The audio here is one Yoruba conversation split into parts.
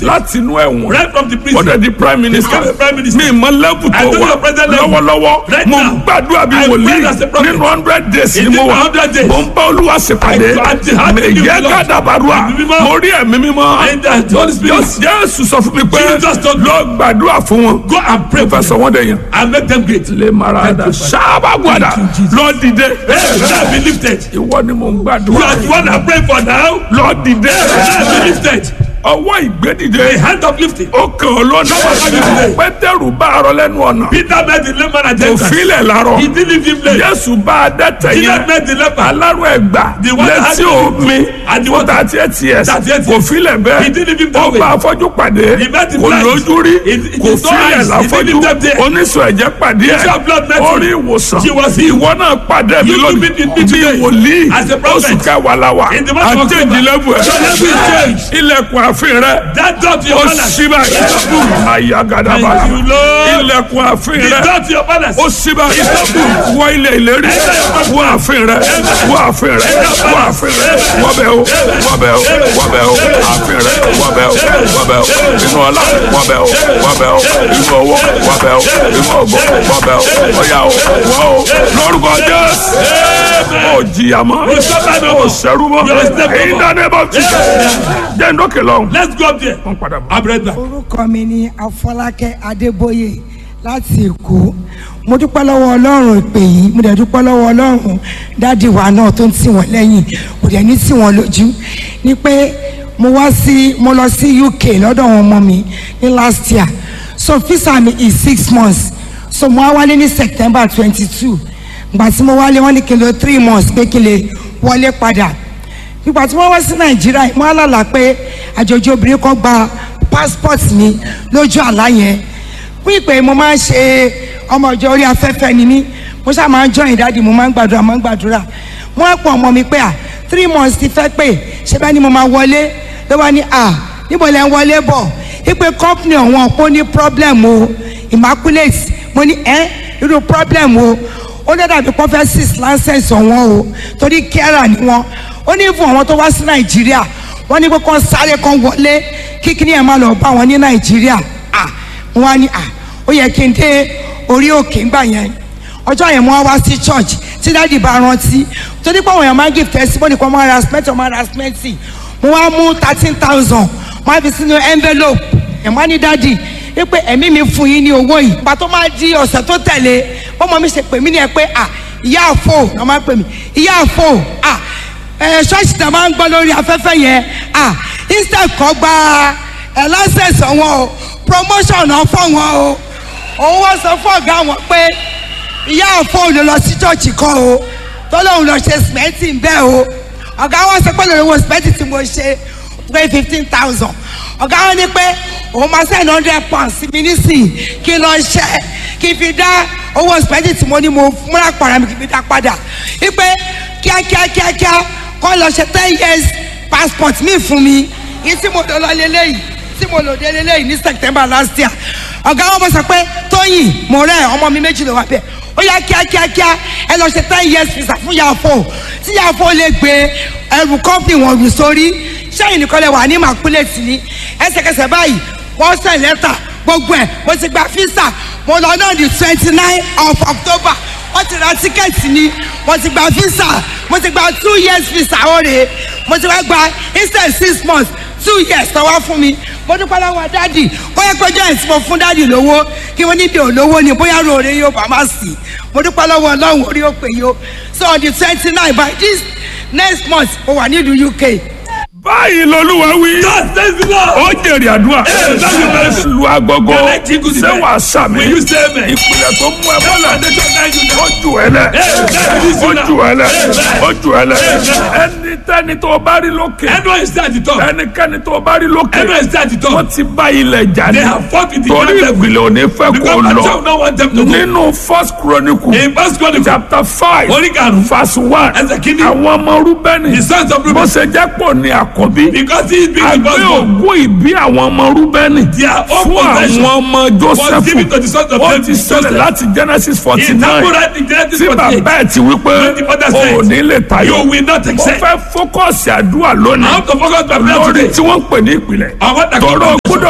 lifted. láti inú ẹ̀wọ̀n Right from the prison. ọ̀dẹ̀ di prime minister Become a prime minister. mi mọ lẹ́bù I tó know wà your present level. lọ́wọ́lọ́wọ́ Right mo ń now. gbàdúrà bí I wòlíì pray as a prophet. nínú hundred days In ni mo the wà 100 days. mo ń bá olúwa ṣèpàdé I- I- I- I- yẹ I- gàdàbàdúrà Ẹ̀mí mímọ́. mo rí ẹ̀mí mímọ́ And the Holy Spirit. jésù sọ fún mi pé Jesus told me. lọ gbàdúrà fún wọn Go and pray for fẹsọ̀ wọn dẹ̀ yẹn and make them great. lè mara dà sábà gbàdà Thank you, Jesus. lọ dìde Hey, now be lifted. ìwọ ni mo ń You gbàdúrà are the one I pray for now. lọ dìde Now be lifted. ọwọ́ ìgbédìde The hand of lifting. ó kàn ọ́ lọ́nà Lọ́wọ́. pétérù bá arọ lẹ́nu ọ̀nà Peter met the layman at the kò entrance. filẹ̀ larọ He didn't leave him late. jésù bá a dẹ́tẹ̀ Jesus yẹn met the leper. alárò ẹgbà The one that had létí the- omi and the fún one- thirty eight years 38 kò filẹ̀ He bẹ́ẹ̀ didn't leave him ó that way. bá afọ́jú pàdé He met the kò blind. lójú rí He- he kò saw filẹ̀ eyes. He láfọ́jú didn't leave them there. oníṣòwò ẹ̀jẹ̀ pàdé ẹ̀ Issue of blood met ó rí him. ìwòsàn She was healed. ìwọ náà pàdé mi You lónìí meet with me bí today. wòlíì As a prophet. oṣù kẹwàá la wà In the month of àti October. ìdílébù ẹ̀ Your level is changed. ilẹ̀kùn àfin rẹ̀ That door to ó your palace. ṣí báyìí ayagadaba Thank you, Lord. ilẹ̀kùn àfin The rẹ̀ door to your palace. ó ṣí báyìí wọ ilẹ̀ ìlérí wọ àfin rẹ̀ wọ àfin rẹ̀ wọ àfin rẹ̀ wọbẹ̀ o wọbẹ̀ o wọbẹ̀ o àfin rẹ̀ wọbẹ̀ o wọbẹ̀ o inú ọlá wọbẹ̀ o wọbẹ̀ o inú owó wọbẹ̀ o inú ògbó wọbẹ̀ o ọ̀yà o wọ́ o lórúkọ jésù ó jìyà mọ́ ó sẹ́rú mọ́ èyí dáná bọ́ ti jẹ́ ndókè lọ́hùn. Let's go up there. wọ́n padà bọ̀. I'm right back. orúkọ mi ni afọlákẹ́ adébóyè láti èkó mo dúpẹ́ lọ́wọ́ ọlọ́run ìpè yìí mo dẹ̀ dúpẹ́ lọ́wọ́ ọlọ́run dáàdì wa náà tó ń tì wọ́n lẹ́yìn kò dẹ̀ ní tì wọ́n lójú ni pé mo wá sí mo lọ sí uk lọ́dọ̀ àwọn ọmọ mi ní last year so visa mi is six months so mo wá wálé ní september twenty two gbà tí mo wálé wọ́n ní kí n lo three months pé kí n lè wọlé padà nígbà tí wọ́n wá sí nàìjíríà wọ́n á lálàá pé àjòjì obìnrin kan gba passport mi lójú àlá yẹn fún ìpè mo máa ń ṣe ọmọ ìjọ orí afẹ́fẹ́ ni mí mo ṣáà máa ń join dáàdi mo máa ń gbàdúrà máa ń gbàdúrà wọ́n á pọ̀ ọmọ mi pé à three months ti fẹ́ pé ṣé bá ní mo máa wọlé ló wá ní à níbo lẹ́ ń wọlé bọ̀ ìpè company ọ̀wọ́n kò ní problem o immaculate mo ní ẹ́ irú problem o ó lé dàbí kó fẹ́ six license ọ̀wọ́n o torí kẹ́rà ni wọ́n ó ní fún àwọn tó wá sí nàìjíríà wọ́n ní pé kán sáré kan wọlé kíkiri ẹ̀ máa lọ bá wọn ní nàìjíríà à wọ́n á ní à ó yẹ kí n dé orí òkè ńgbà yẹn ọjọ́ yẹn mo wá wá sí church tí dáàdi bá rántí torí pé àwọn èèyàn máa ń give testimony kan máa ra cement máa ra cement mo wá mú thirteen thousand mo á fi sínú envelope ẹ̀ wá ní dáàdi wípé ẹ̀mí mi fún yín ní owó yìí ìgbà tó máa di ọ̀sẹ̀ tó tẹ̀lé bọ́mọ mi ṣe pè mí ní ẹ pé à ìyá àfò lọ́ máa pè mí ìyá àfò à ẹ ṣọ́ọ̀ṣì tá a máa ń gbọ́ lórí afẹ́fẹ́ yẹn à instead kọ́ gba ẹ license wọn o promotion náà fọ́ wọn o òun wọ́n sọ fún ọ̀gá wọn pé ìyá àfọ ló lọ sí chọ́ọ̀chì kan o tó lóun lọ ṣe sìmẹ́ntì ń bẹ́ẹ̀ o ọ̀gá wọn sọ pé lórí owó sìmẹ́ntì tí mo ṣe pé fifteen thousand ọ̀gá wọn ní pé òun máa send hundred pounds sí mi nísìnyí kí n lọ ṣe kí n fi dá owó sìmẹ́ntì tí mo ní mo múra pàrọ̀ mi kí n fi dá padà wípé kíákíá kíákíá kọ́ lọ ṣe ten years passport mi fún mi yìí tí mo lọ lọ lélẹ́yìí tí mo lò dé lélẹ́yìí ní september last year ọ̀gá wọn bọ̀ sọ pé tóyìn mo rẹ̀ ọmọ mi méjì ló wà bẹ́ẹ̀ ó yá kíákíákíá ẹ lọ ṣe ten years visa fún yàfó tí yàfó lè gbé ẹrù kọ́pì wọn rù sórí sẹ́yìn nìkan lè wà ní màkúlẹ̀tì ní ẹsẹ̀kẹsẹ̀ báyìí wọ́n sẹ̀ lẹ́tà gbogbo ẹ̀ mo ti gba visa mo lọ náà di twenty nine of october wọ́n ti ra tíkẹ́ẹ̀tì ni mo ti gba visa mo ti gba two years visa ọ̀rẹ́ mo ti wá gba instead six months two years tọwọ́ fún mi mo dúpẹ́ lọ́wọ́ dádì ó yẹ péjọ ẹ̀ tí mo fún dádì lówó kí wọ́n níbi òlówó ni bóyá ròore yóò bá má sí mo dúpẹ́ lọ́wọ́ ọlọ́run orí òpè yìí so on the twenty nine by this next month mo wà nílùú uk. báyìí lolúwa wí. God says the Lord. ó jèrè àdúrà. Ẹ, láti bẹ̀rẹ̀ sí. lu agogo. Yàrá jíngù sí ṣé bẹ́ẹ̀. wàá sàmì. Will you say amen? ìpìlẹ̀ tó mú ẹ bọ́lá. foundation guide you now. ó jù ẹ lẹ̀. Ẹ, that is ó you now. jù ẹ lẹ̀. Amen. ó jù ẹ lẹ̀. Amen. ẹni tẹ́ni tó bá rí lókè. Anyone is there at the top. ẹnikẹ́ni tó bá rí lókè. Anyone is there at the wọ́n top. ti bá ilẹ̀ jà ní. They have fought with the torí ground level. ìpìlẹ̀ ò ní fẹ́ kó Because my lọ. child don't want them to go. nínú first chronicle. In verse twenty-four, chapter five. Orí karùn-ún. verse one. Ẹsẹ̀ kìíní. àwọn ọmọ rúbẹ́nì. the sons of bó Reuben, ṣe jẹ́ pọ̀ ní àkọ́bí. because he is being the àgbẹ̀ firstborn, ògùn ìbí àwọn ọmọ rúbẹ́nì. their own fún possession àwọn ọmọ was given to joseph the sons of ó David. ti ṣẹlẹ̀ láti genesis forty In nine Bible writing Genesis tí 48, bàbá ẹ̀ ti wí pé When the father o said, ò ní lè tayọ you will not mo accept. fẹ́ fókọ̀sì àdúrà I lónìí want to focus my prayer lórí today tí wọ́n ń pè ní ìpìlẹ̀ on what I tọrọ call gbọ́dọ̀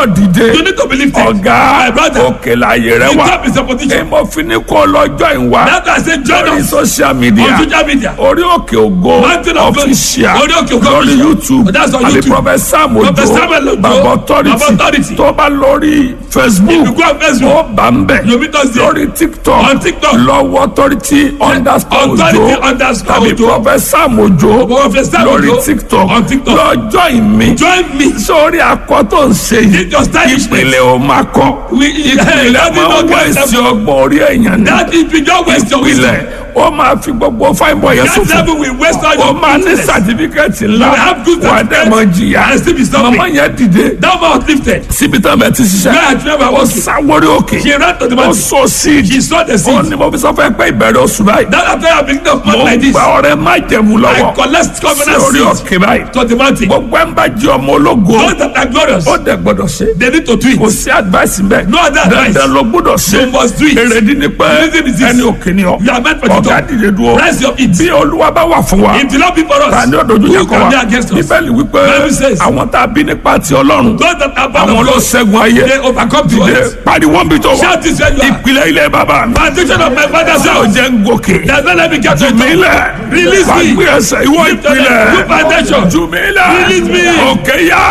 gbọ́dọ̀ dìde You need to be lifted. ọ̀gá My brother. òkè láàyè rẹ The wà top is a position. èmo fi ní kó lọ́jọ́ ìwà That's why I say join lórí us social media on social media. orí òkè ògo Mountain of Glory. official Orí Òkè Ògo lórí official. youtube That's on àbí YouTube. prophet sam ojo Prophet Samuel Ojo. baba Baba authority Authority. tó bá lórí facebook If you go on Facebook, ó bá ń bẹ̀ you meet us there. lórí tiktok On TikTok. lọ́wọ́ authority underscore Authority ojo underscore tàbí Ojo. prophet sam ojo Prophet Sam lórí Ojo. tiktok On TikTok. lọ́jọ́ ìmí Join me. sórí akọ tó ń ṣe yìí Need your stylishment. ìpìlẹ̀ ò máa kọ́ We ìpìlẹ̀ that máa is ń not wá èsì ọgbọ̀n orí èèyàn ní That is we just waste your wisdom. ìpìlẹ̀ ó máa fi gbogbo fáìbọ̀ yẹn That sọ̀fọ̀ devil will waste all ó your máa ní business. sàtífíkẹ́tì ńlá You have good wà á dẹ̀ mọ jìyà and still be suffering. màmá yẹn dìde That man was lifted. síbi tán bẹ̀ ti ṣiṣẹ́ Where I never ó was. sáwórí òkè She ran to the ó mountain. sọ síìdì She saw the ó seed. ní mo fi sọ fẹ́ pé ìbẹ̀rẹ̀ oṣù báyìí That after I beginning of mo month like ń this, gba ọrẹ má jẹ̀mú I lọ́wọ́ collect sí covenant orí seeds òkè báyìí to the mountain. gbogbo ẹ̀ ń bá jẹ́ ọmọ ológo Those that are glorious, ó dẹ̀ gbọ́dọ̀ ṣe they need to do kò it. sí advice mbẹ No other advice. dandan ló gbọ́dọ̀ ṣe You must do it. èrèdí ni pé Reason is this. ẹni òkè ni ọ You are meant for the ọ̀gá top. dìde dúró Rise your feet. bí olúwa bá wà fún wa If the Lord be for us, ta ni ó dojú who yẹ kọ can be wa against us? bíbélì wípé Bible says, àwọn tá a bí nípa ti ọlọ́run Those that are born àwọn of ló God, ṣẹ́gun ayé they overcome the dìde world. pariwo bí tó wà Shout this where you are. ìpìlẹ̀ ilẹ̀ bàbá mi Foundation of my father's ṣé o house. jẹ́ ń gòkè Does not let me get to jù mí lẹ̀ Release wà me. gbé ẹsẹ̀ ìwọ Lift your leg. ìpìlẹ̀ Good foundation. jù mí lẹ̀ Release me. òkè yá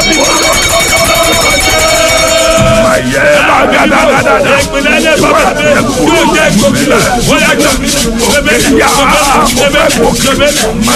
ayé bá gàdàgàdà Ìpínlẹ̀ ilé bàbá mi yóò jẹ́ gómìnà. Wọ́n yà jọ mí. Bẹ́ẹ̀ ni yá bẹ́ẹ̀ ni bẹ́ẹ̀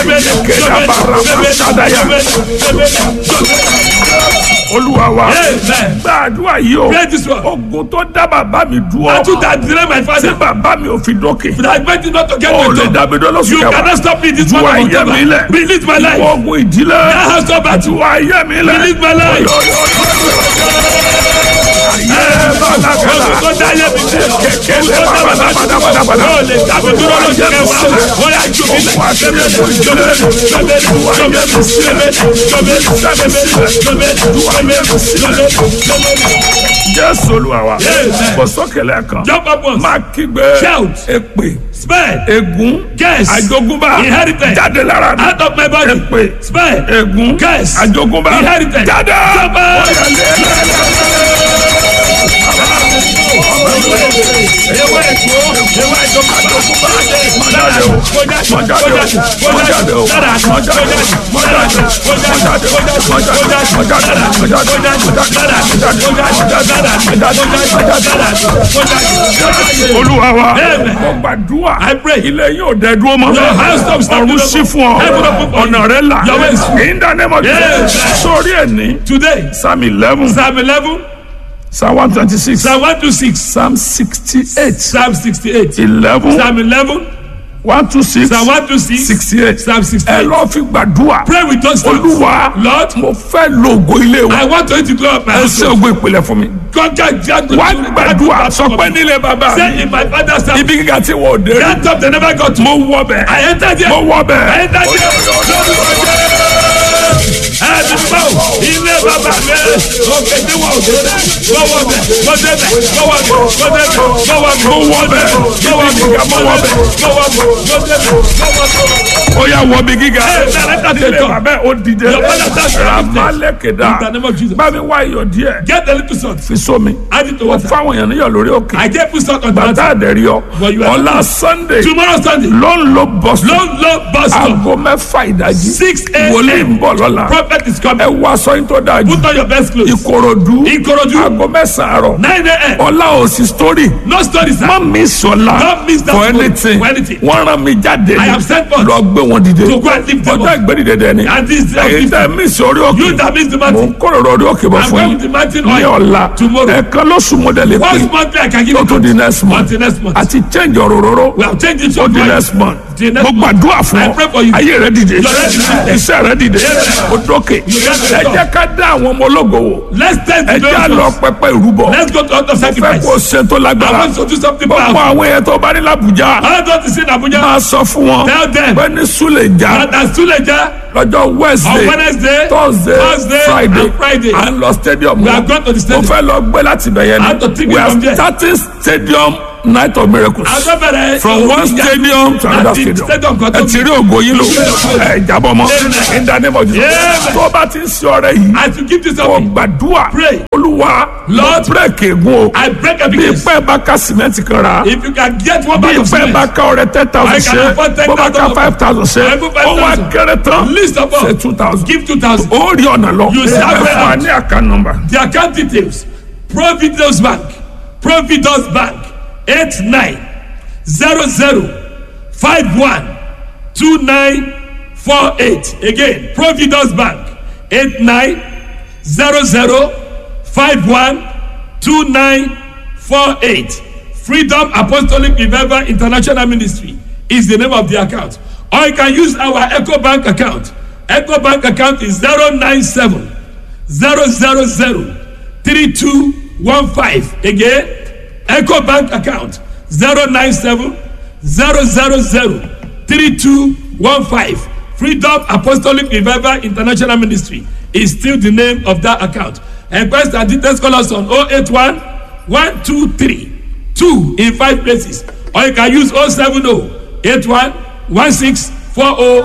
olúwa wa Amen. gbàdúrà yìí o Pray this one. ogun tó dá bàbá mi I dúró took that delay my tí father. bàbá mi ò fi dókè But I meant it not to get o my lè job. dàbí dọ́lọ́sù You kẹwàá cannot stop me this ju one ayé mi lẹ̀ Release my life. ogun ìdílé That has no battle. ju ayé mi lẹ̀ Release my life. ayé bá lákàlà Kó dá yé mi dé. kẹ̀kẹ́ lè padàbàdàbàdà Ó lè dàbí dúró lójú kẹwàá. Ó yà jù mí lẹ̀. jésù olúwa wa Amen. kò sókèlè kan Jump up once. máa kígbe Shout. èpè Spare. ègún Curse. àjogúnbá Inheritance. jáde lára mi Out of my body. èpè Spare. ègún Curse. àjogúnbá Inheritance. jáde. Jump up. Ewé èkó. Ewé ìjọba. Lára. Kọjá. Kọjá. Kọjá. Lára. Kọjá. Kọjá. Kọjá. Kọjá. olúwa wa Amen. mo gbàdúrà I pray. ilé yóò dẹ dúró mọ́ Your house stop standing ọ̀run up. sí fún ọ Heaven open for you. ọ̀nà rẹ là Your way is free. in the name of Yes. Jesus sórí ẹ̀ ní Today, psalm eleven Psalm 11, psalm one twenty six Psalm 126, psalm sixty eight Psalm 68, eleven Psalm 11, one two six Psalm 126, sixty eight Psalm ẹ 68. lọ fi gbàdúrà Pray with us. olúwa Lord, mo fẹ́ lo ògo ilé wa I want to to up my ẹ house. ṣe ògo ìpìlẹ̀ fún mi Conquer Jago. wá gbàdúrà sọ pé nílé bàbá mi Say in my father's house. ibi gíga tí wọ́n dé rí That top they never got to. mo wọ bẹ̀ I entered there. mo wọ I bẹ̀ entered there. Ẹni báwo ilé bàbá mi òkè tí wọ́n ò dé rẹ̀ lọ́wọ́ bẹ̀ lọ́dẹ bẹ̀ lọ́wọ́ bẹ̀ lọ́dẹ bẹ̀ lọ́wọ́ bẹ̀ mo wọ bẹ̀ lọ́wọ́ ibi gíga mo wọ bẹ̀ lọ́wọ́ bẹ̀ lọ́dẹ bẹ̀ lọ́wọ́ bẹ̀. ó yà wọ bí gíga Ẹ bẹ̀rẹ̀ tàbí ilé tọ̀. bàbá ó dìde Your father touched your ramalekeda In the name of Jesus. bá mi wá iyọ̀ díẹ̀ Get a little salt. fi sómi Add it to mo water. fáwọn èèyàn níyọ̀ lórí òkè I get put salt on the bàtà water. àdẹ̀rí ọ But you are ọ̀la not- sunday Tomorrow Sunday. ló ń lo bọ́sùn Long long bus stop. aago mẹ́fà ìdájí 6 a.m. wòlíì ń bọ̀ lọ́la Prophet is ẹ coming. wá aṣọ yín tó dáa jù Put on your best clothes. ìkòròdú Ikorodu. aago mẹ́sàn-án àárọ̀ 9 a.m. ọ̀la òsì story No stories. má mi sọ̀la Don't miss that for moment. anything For anything. wọ́n rán mi jáde I am sent forth lọ gbé wọn dìde to go and lift them ọjọ́ up. ìgbẹ́dìde dẹ̀ ni And this is èyí tẹ́ mí sórí òkè You that miss the mò mountain. ń kóròrò orí òkè bọ̀ I'm fún going yín with the mountain ní oil. ọ̀la Tomorrow. ẹ̀ẹ̀kan lóṣù mọ́dẹ̀lẹ̀ pé Once monthly I can give tó you tún di next month until next month. àti change òróró We have changed it to ó di oil. next month The next mo month. gbàdúrà fún I ọ pray for you. ayé rẹ dìde Your head is lifted. iṣẹ́ rẹ dìde Yes. ó dókè get the ẹ top. jẹ́ ká dá àwọn ọmọ ológo wò Let's test ẹ the jẹ́ àlọ́ miracles. pẹpẹ ìrúbọ Let's go to other fẹ́ sacrifice. kó ṣe tó I lágbára want to do something gbogbo powerful. àwọn èèyàn tó bá ní làbújá I want to see in Abuja. máa sọ fún wọn Tell them. pé ní Suleja That as Suleja lọ́jọ́ on Wednesday Wednesday, Thursday Thursday, Friday and Friday. à ń lọ stadium We náà are going to the mo stadium. fẹ́ lọ gbé láti bẹ̀yẹn I have to take ni we it are from there. starting stadium night of miracles Agbẹ́bẹ̀rẹ̀. from one stadium to another Láti stadium stadium kan tó ẹ ti rí ògo yín lò ẹ jábọ̀ mọ́ in the name of Jesus Amen. tó o bá ti ń ṣe ọrẹ yìí As you give this kò offering, gbàdúrà Pray. olúwa Lord, bírèkì ègún o I break bí evidence. pẹ́ bá ká sìmẹ́ntì kan ra If you can get one bí bag of pẹ́ bá cement, ká ọrẹ ten thousand I can ṣe afford bó bá ká 10,000. five thousand ṣe I put ó wá 5,000. kéré tán List of all. ṣe two thousand give two thousand. ó rí ọ̀nà lọ You ẹ serve fún wa out. ní àká nọ́mbà The account details Providence Bank Providence Bank eight nine zero zero five one two nine four eight again Providence Bank eight nine zero zero five one two nine four eight Freedom Apostolic Revival International Ministry is the name of the account or you can use our Echo Bank account Echo Bank account is zero nine seven zero zero zero three two one five again eco bank account zero nine seven zero zero zero three two one five freedom apostolic revival international ministry is still the name of that account enquest and details call us on oh eight one one two three two in five places or you can use oh seven oh eight one one six four oh